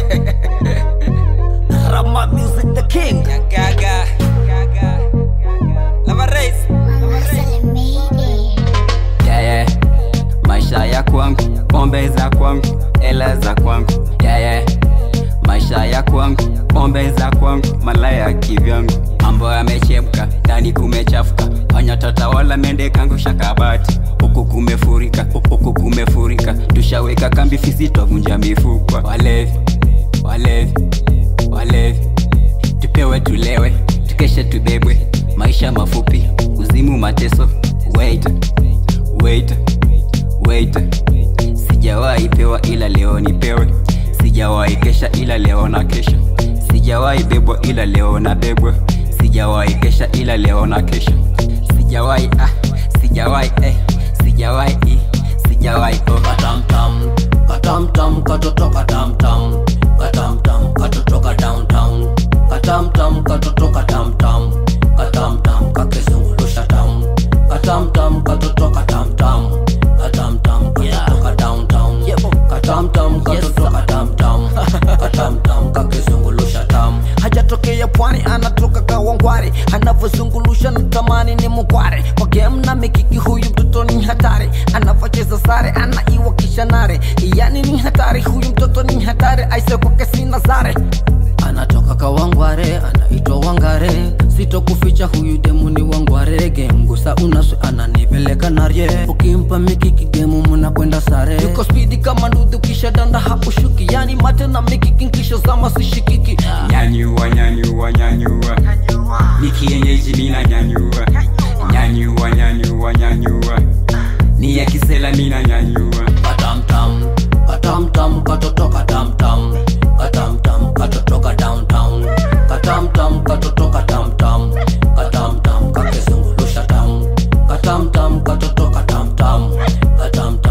Rama Music the King. Gaga, Gaga, Lava Race. yeah, yeah. maisha ya kwangu pombe za kwangu ela za kwangu yeah, yeah. maisha ya kwangu pombe za kwangu malaya kivyangu mambo yamechemka ndani kumechafuka fanya tatawala mende kangu shakabati huku kumefurika huku kumefurika tushaweka kambi fisi twavunja mifupa walevi walevi walevi tupewe tulewe tukeshe tubebwe maisha mafupi uzimu mateso wait wait wait sijawahi pewa ila leo nipewe sijawahi kesha ila leo na kesha sijawahi bebwa ila leo na bebwa sijawahi kesha ila leo na kesha sijawahi ah sijawahi eh sijawahi eh, sijawahi oh Katamtam, katamtam, katoto katamtam, katamtam, katoto downtown, katamtam, katoto katamtam, katamtam, kakizungurusha tam, katamtam, katoto katamtam, katamtam, katoto downtown, katamtam, katoto katamtam, katamtam, kakizungurusha tam. Hajatokea pwani, anatoka Kawangware, anavyozungulusha na tamani ni mkware kwa game na mikiki, huyu mtoto ni hatari, anavyocheza sare anaiwa kisha nare, yani ni hatari, huyu mtoto ni hatari, aise kwake sina zare anatoka Kawangware, anaitwa Wangare, sitokuficha huyu demu ni Wangware, gemgusa unaswe ananipeleka narye, ukimpa mikiki gemu mnakwenda sare, yuko spidi kama ndudu kisha danda haushuki, yani mate na mikiki kisha zama sishikiki nyanyua nyanyua nyanyua ni kienyeji mina nyanyua nyanyua nyanyua nyanyua ni ya kisela mina nyanyua katamtam katamtam katoto katamtam katamtam katotoka downtown katamtam katoto katamtam katamtam kakizungulusha tam katamtam katoto katamtam katamtam